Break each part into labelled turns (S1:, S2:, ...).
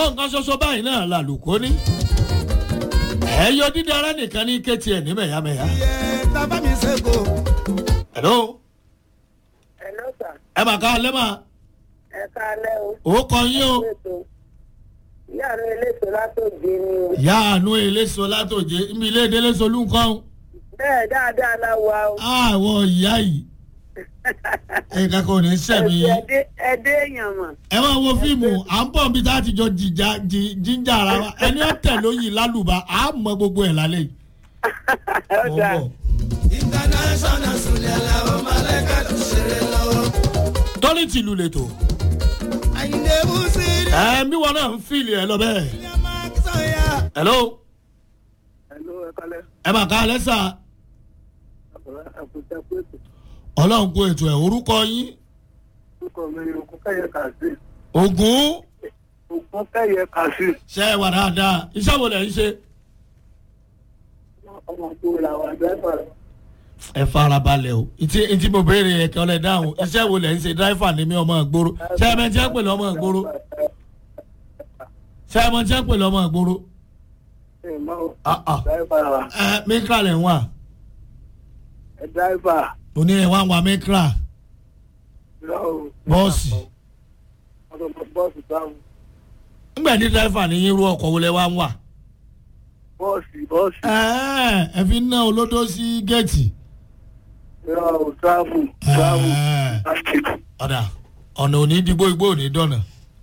S1: nǹkan ṣoṣo báyìí náà làlùkò ní. ẹ̀yọ dídára nìkan ní kétì ẹ̀ ní mẹ̀yàmẹ̀yà.
S2: iye tábà mi ṣe kò.
S1: hello
S3: Hello sir.
S1: ẹ mà ká alẹ́ mà
S3: ẹ káalẹ́ o.
S1: ó kọ yín o.
S3: ètò ìyá mi eléso látòjé ni o.
S1: ìyá àánú eléso látòjé ibi ilé ìdílé solú nǹkan o.
S3: bẹ́ẹ̀ dáadáa la wà o.
S1: àwọ̀ ìyá yìí nǹkan kan ò ní sẹ̀mí yín.
S3: ẹdẹ ẹdẹ èèyàn mọ̀.
S1: ẹ máa wo fíìmù à ń bọ̀ bí tá a ti jọ jìjà jí- jíjà ara wa ẹni ọ̀tẹ̀ lóyìn lálùbá à á mọ gbogbo ẹ̀ lálẹ́ yìí.
S3: ó
S1: Mo ń
S3: dáa.
S1: bọ̀.
S2: international sùlẹ̀ làwọn mọ̀lẹ́kà tó ṣeré lọ́wọ́.
S1: tọ́lí tìlù lètò
S2: àyìnlẹ̀ bùsí rí.
S1: ẹ bí wọn náà ń fìlì ẹ lọ bẹ́ẹ̀.
S2: ilé máa kí sọ̀yà.
S1: hello
S3: Hello, ẹ kálẹ́.
S1: ẹ mà ká alẹ́ sà
S3: àkùtà pẹ̀tù.
S1: ọlọ́run kó ètò ẹ̀ orúkọ yín
S3: orúkọ mi ni ògùn kẹ́yẹ kàṣí.
S1: ògún
S3: ògùn kẹ́yẹ kàṣí.
S1: ṣe é wà dáadáa iṣẹ́ wo lẹ̀ ń ṣe.
S3: ọmọ tó la wà dẹ́fà.
S1: ẹ farabalẹ̀ o ìtí ìtí mo béèrè ẹ̀kẹ́ ọ̀lẹ̀ dáhùn iṣẹ́ wo lẹ̀ ń ṣe dráìfà ní mi ọmọ ìgboro ṣé ẹ mọ̀ tí ẹ pè lọ́mọ ìgboro ṣé ẹ mọ̀ tí ẹ pè lọ́mọ ìgboro
S3: ẹ máa ń
S1: Ah, ah.
S3: dẹ́fà wa.
S1: ẹ mikra lẹ̀ ń wà
S3: ẹ dẹ́fà.
S1: òní ẹ̀ wá ń wà mikra
S3: lọ́wọ́.
S1: bọ́ọ̀sì
S3: ọ̀dọ̀ bọ́ọ̀sì táwọn.
S1: ńgbà ní dráìfà ní irú ọkọ̀ wo lẹ wá ń wà.
S3: bọ́ọ̀sì bọ́ọ̀sì.
S1: ẹ ẹ fi ń ná olódó sí géètì.
S3: lọ́wọ́ táàbù táàbù.
S1: Ẹ, ọ̀dà ọ̀nà òní dìgbò igbó òní dọ̀nà.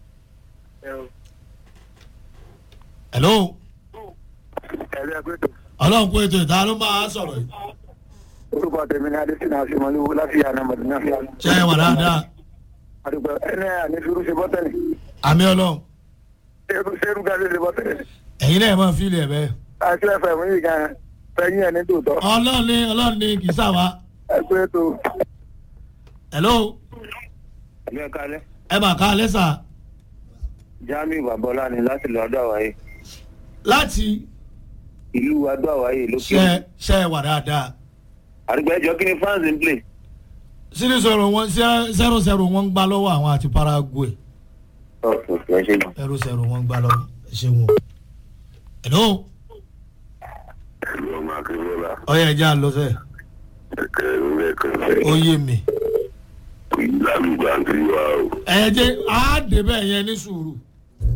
S1: hello
S3: ẹ̀rẹ́ ẹgbẹ́tò.
S1: ọlọ́run kó ètò ìta ló máa sọ̀rọ̀ yìí.
S3: orúkọ tèmi ní adésínà àfihàn láti àná mọ̀dínà.
S1: ṣé ẹ wà dáadáa
S3: àdùgbò ẹni àní firu ṣe bọ́tẹ̀lì.
S1: àmì ọlọ́run
S3: ṣerú ṣerú gàdé ṣe bọ́tẹ̀lì.
S1: ẹ̀yin náà máa fi ilẹ̀ bẹ́ẹ̀.
S3: àti ẹ̀fẹ̀ mú yìí gan fẹ̀yìn ẹ̀ ní tòótọ́.
S1: ọlọ́run ní ọlọ́run ní kì í sàwá.
S3: ẹgbẹ́tò.
S1: hello
S3: ẹgbẹ́ kalẹ́
S1: ẹ mà ká alẹ́ sà
S3: jamiu babola ni láti lọ adó àwáyé
S1: láti
S3: ìlú adó àwáyé lókè.
S1: ṣe ṣe ẹ wà dáadáa.
S3: àdùgbò ẹjọ́ kí ni france ń play.
S1: sírí sọ̀rọ̀ wọn zero zero wọn ń gbá lọ́wọ́ àwọn àti paraguay
S3: ọ̀sùn kì í ṣe.
S1: zero zero wọn ń gbá lọ́wọ́ ẹ ṣe wọn. hello
S3: ẹ̀rọ ọmọ akérèlá
S1: ọyọ ẹja lọ sẹ
S3: ẹ̀kẹ́ lẹ́kọ̀ọ́ fẹ́
S1: ó yé mi.
S3: lálùgbà tí wà ó.
S1: ẹ jẹ́ àádébẹ̀ yẹn ní sùúrù